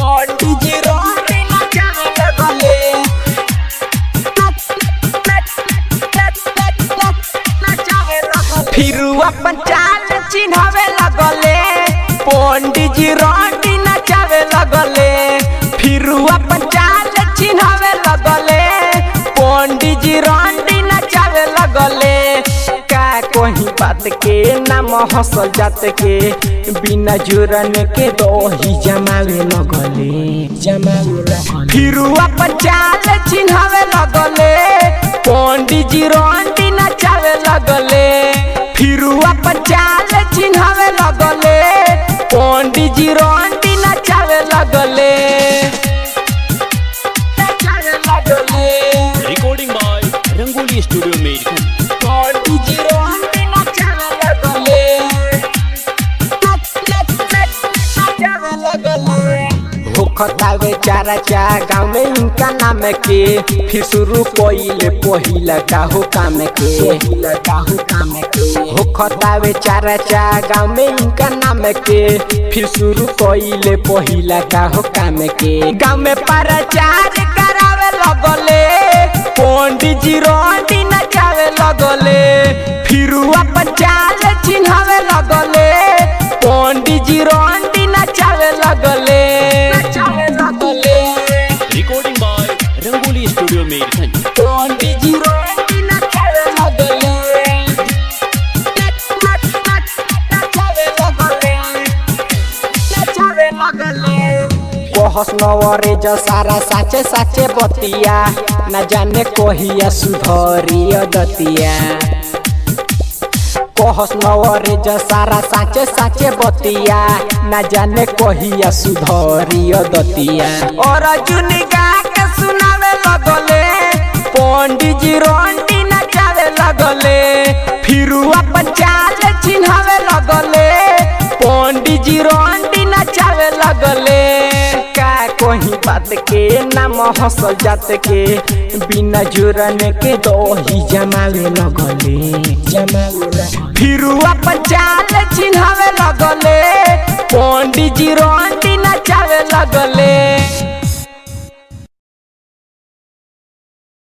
पंडित जी रोटी नचावे लगले फिर अपन चाल चिन्हावे लगले पंडित जी रोटी नचावे लगले फिर अपन चाल चिन्हावे लगले पंडित जी रोटी नचावे लगले का कोई बात के नाम हसल जात के बिना जुरन के दही जमावे लगले जमावे लगले फिर अपन चाल चिन्हावे लगले पंडित जी रोटी नचावे लगले फिर अपन चाल चिन्हावे लगले पंडित जी रोटी नचावे लगले नचावे लगले Recording by Rangoli Studio American. पंडित जी रोटी नचावे लगले नचावे लगले होखतावे चारा चा गाँव में इनका नाम के फिर शुरू कोइले पहिला काहू काम के पहिला काहू काम के होखतावे चारा चा गाँव में इनका नाम के फिर शुरू कोइले पहिला काहू काम के गाँव में प्रचार करावे लगले पंडित जी रोटी नचावे लगले फिर अपन चाल चिन्हावे लगले पंडित जी रोटी नचावे लगले नचावे लगले Recording by Rangoli Studio American. पंडित जी रोटी नचावे लगले नचावे लगले नचावे लगले कहस नवरे जो सारा साचे साचे बतिया न जाने कहिया सुधरी दतिया कहस नवरे जो सारा साचे साचे बतिया न जाने कहिया सुधरी दतिया और जुनी गा के सुनावे लगले पंडित जी रोटी नचावे लगले फिर अपन चाल चिन्हावे लगले पंडित जी रोटी नचावे लगले का कोई बात के नाम हसल जात के बिना जुरन के दही जमावे लगले जमावे लगले। फिर अपन चाल चिन्हावे लगले पंडित जी रोटी नचावे लगले